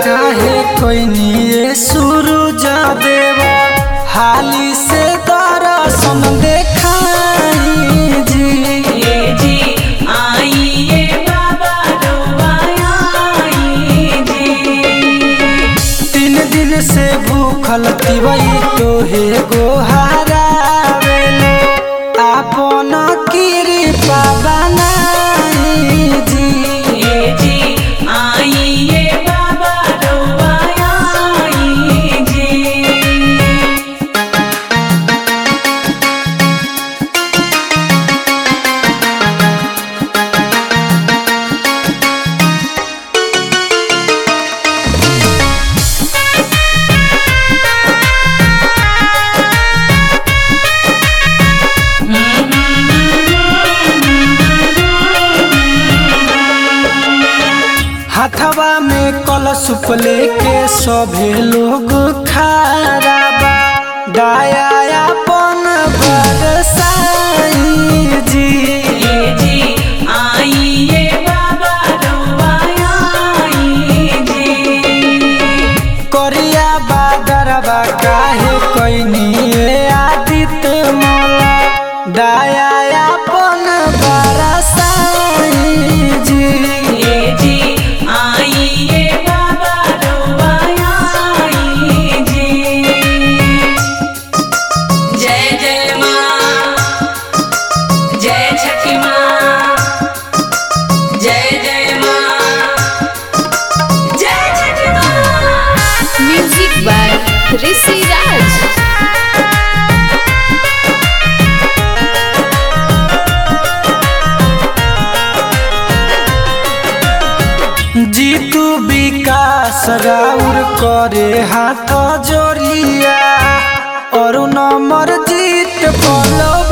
काहे कोई निये सूरज देव हाली से दर्शन देखाई जी ये जी आइए बाबा रोवाई जी तीन दिन से भूखल तिवई तोहे गोहारा वेले आपन कृपा बनाई जी ये जी आइए बाबा रोवाई जी हथवा में कलशुप लेके सभे लोग खारा बा दया अपन बरसाई जी ये जी आइए बाबा रोवाई जी करिया बादरवा काहे कैनी आदित्य मोला दया अपन बरसाई जी ये जी आइए बाबा रोवाई जी जय जय माँ जय छठी माँ जय जय माँ जय छठी माँ Music by Rishi Raj. Jitu विकास राउर करे हाथ जोड़िया और नंबर जीत पलो